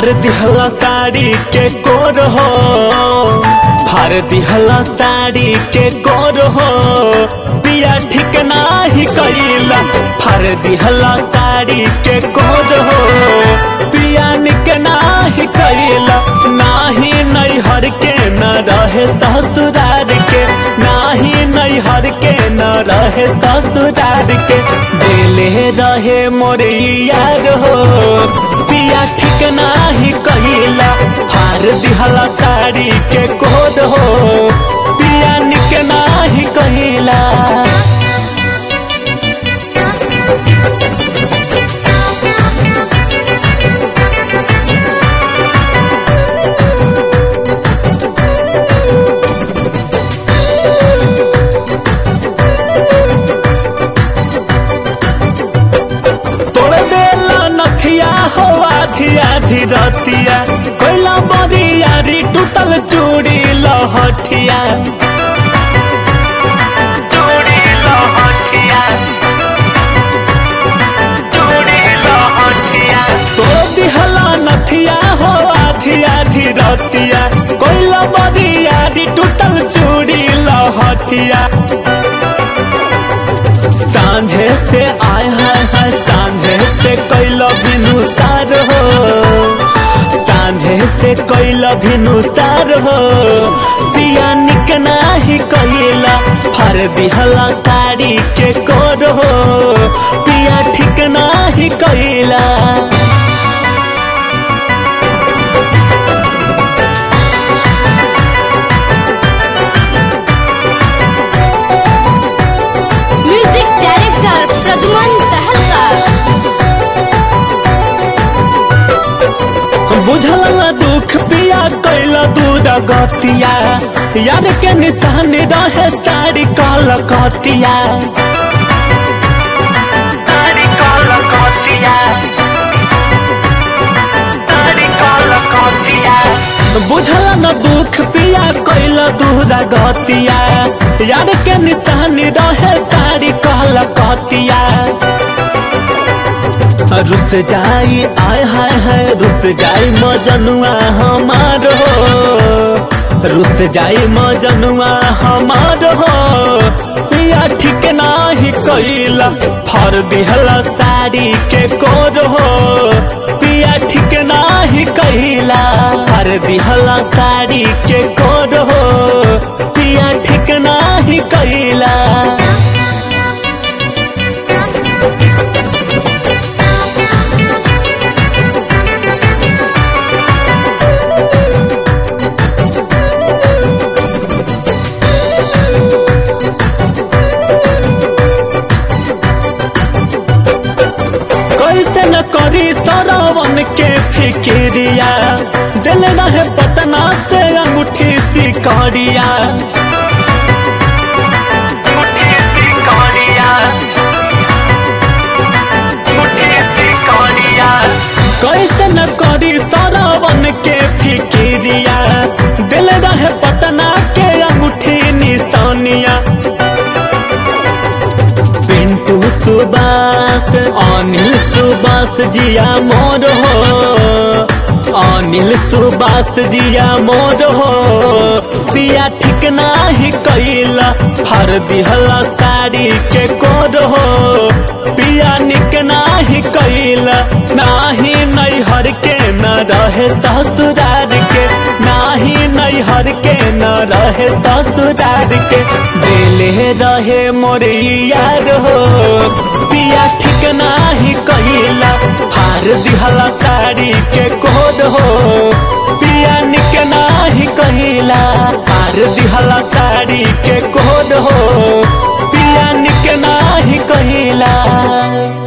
फार दिहला साड़ी के कोर हो फार दिहला साड़ी के कोर हो पिया ठीक नाही कइला फार दिहला साड़ी के कोर हो पिया निक नाही कइला नाही नैहर के न रहे ससुरार के नाही नैहर के न रहे ससुरार के दिले रहे मोर यार हो पिया ठीक नाही कइला हार दिहला साड़ी के कोद हो पिया निक नाही कइला तोड़ देला नथिया हो आधी आधी रतिया कोइला बरियारी टूटल चूड़ी लहठिया चूड़ी लहठिया चूड़ी लहठिया तोड़ दिहला नथिया हो आधी आधी रतिया कोइला बरियारी टूटल चूड़ी लहठिया सांझे से आय है है सांझे से कैल भिनुसार हो सांझे से कैल भिनुसार हो पिया निक नाही कैला हर दिहला साड़ी के कोर हो पिया ठीक नाही कैला म्यूजिक डायरेक्टर प्रदुमन तहलका बुझल न दुख पिया कैल दूर गतिया यार के निशान रहे साड़ी कल कतिया साड़ी कल कतिया साड़ी कल कतिया बुझल न दुख पिया कैल दूर गतिया यार के निशान रहे साड़ी कल कतिया रुस जाई आय हाय हाय रुस जाई मजनुआ हमार हो रुस जाई मजनुआ हमार हो पिया ठीक नाही कैला फर दिहला साड़ी के कोर हो पिया ठीक नाही कैला फर दिहला साड़ी के कोर हो पिया ठीक नाही कैला कैसे न करी सरवन के फिक्रिया दिल रहे पटना से अंगूठी सिकरिया कैसे न करी सरवन के फिक्रिया दिल रहे पटना के अंगूठी निशानिया पिंटू सुबास अनिल सुबास जिया मोर हो अनिल सुबास जिया मोर हो पिया ठीक नाही कैला हर दिहला साड़ी के कोर हो पिया निक नाही कैला नाही नैहर के न रहे ससुरार के नाही नैहर के न रहे ससुरार के दिले रहे मोर यार हो पिया ठीक नाही कैला हार दिहला साड़ी के कोड हो पिया निक नाही कैला हार दिहला साड़ी के कोड हो पिया निक नाही कैला